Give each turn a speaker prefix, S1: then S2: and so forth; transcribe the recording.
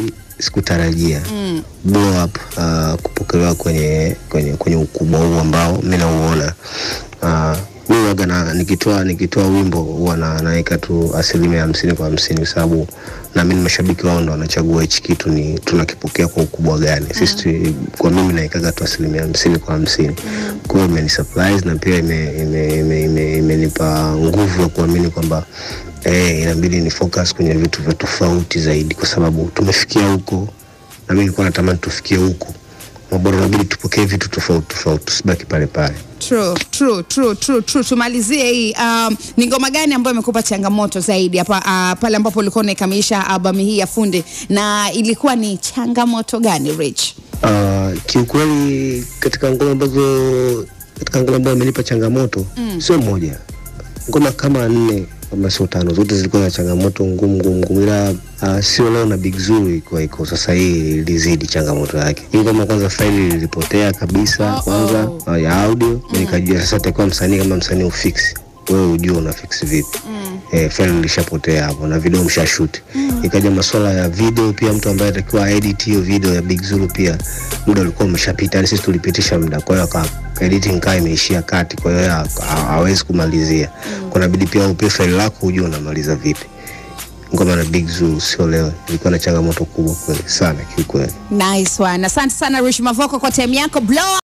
S1: sikutarajia mm. blow up uh, kupokelewa kwenye, kwenye, kwenye ukubwa huu ambao mi nauona uh, mi waga na nikitoa nikitoa wimbo huwa na naweka tu asilimia hamsini kwa hamsini kwa sababu naamini mashabiki wao ndo wanachagua hichi kitu ni tunakipokea kwa ukubwa gani sisi tu- kwa mimi naikaga tu asilimia hamsini kwa hamsini kwa hiyo imeni surprise na pia imenipa ime, ime, ime, imenipa nguvu ya kuamini kwamba eh, inabidi ni focus kwenye vitu vya tofauti zaidi kwa sababu tumefikia huko na mi nilikuwa natamani tufikie huko mabora inabidi tupokee vitu tofauti tofauti tusibaki pale pale
S2: True, true, true, true, true. Tumalizie hii um, ni ngoma gani ambayo imekupa changamoto zaidi hapa uh, pale ambapo ulikuwa unaikamilisha albamu hii ya Funde na ilikuwa ni changamoto gani Rich?
S1: Uh, kiukweli katika ngoma ambazo katika ngoma ambayo imenipa changamoto mm. sio moja, ngoma kama nne kama sio tano, zote zilikuwa na changamoto ngumu ngumu ngumu, ila uh, sio leo na Big Zulu ilikuwa iko sasa, hii ilizidi changamoto yake. Hii ngoma kwanza faili lilipotea kabisa
S2: Oh,
S1: kwanza
S2: oh.
S1: uh, ya audio mm. nikajua sasa takuwa msanii kama msanii ufix wewe ujue una fix vipi mm. eh, faili lishapotea hapo na video mshashoot mm. ikaja masuala ya video pia mtu ambaye atakiwa edit hiyo video ya Big Zulu pia muda ulikuwa umeshapita yani sisi tulipitisha muda kwa hiyo aka editing kaa imeishia kati kwa hiyo ha- ha- hawezi kumalizia mm. kunabidi pia upe faili lako ujue unamaliza vipi ngoma na Big Zulu sio leo ilikuwa na changamoto kubwa kweli sana kiukweli
S2: Nice one. Asante sana Rich Mavoko kwa time yako. Blow